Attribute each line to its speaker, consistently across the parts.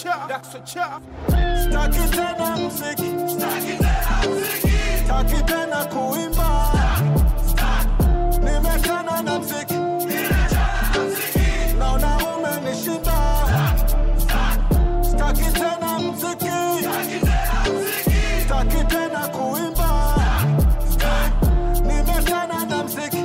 Speaker 1: Staki tena mziki, staki tena kuimba, nimechana na mziki, naona umenishinda. Staki tena mziki, staki tena kuimba, nimechana na mziki,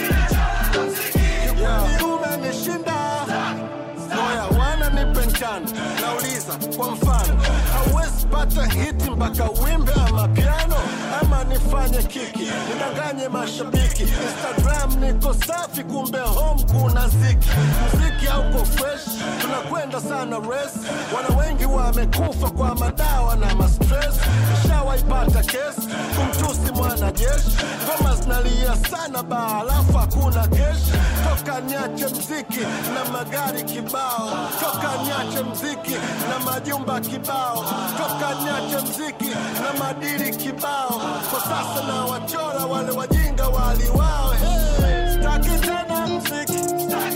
Speaker 1: kiukweli umenishinda. Moya wana nipe njano, nauliza kwa mfano, hauwezi pata hiti mpaka wimbe ama piano, ama nifanye kiki nidanganye mashabiki. Instagram niko safi, kumbe home kuna ziki. Mziki hauko fresh, tunakwenda sana res. Wana wengi wamekufa kwa madawa na mastress. Nishawaipata kesi kumtusi mwanajeshi, ngoma zinalia sana baa, alafu hakuna keshi. Toka niache mziki na magari kibao, toka niache mziki na majumba kibao, toka niache mziki na madiri kibao. Kwa sasa na wachora wale wajinga waliwao. Hey, staki tena mziki,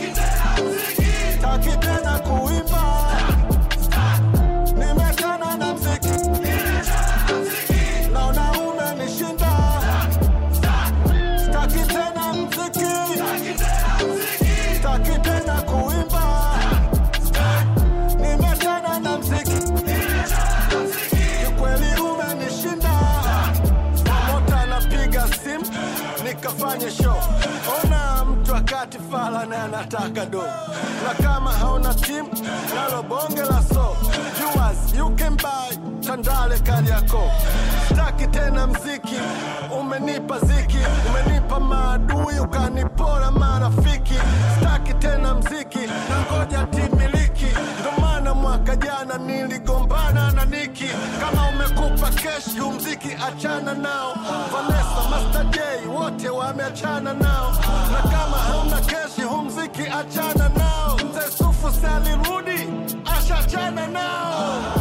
Speaker 1: staki tena kuimba, nimechana na mziki, naona umenishinda. Staki tena mziki, staki tena kuimba, nimechana na mziki, kikweli umenishinda. Promota anapiga simu nikafanye show, ona mtu akati fala na anataka do, na kama hauna timu nalo bonge la so viewers you can buy Tandale Kariakoo. Staki tena mziki, umenipa ziki, umenipa maadui, ukanipora marafiki. Staki tena mziki, na ngoja timiliki, ndo maana mwaka jana niligombana na Niki. Kama umekupa kesh, hu mziki achana nao. Vanessa, Master J, wote wameachana nao, na kama hauna keshi, hu mziki achana nao. Mzee Sufu si alirudi, ashachana nao.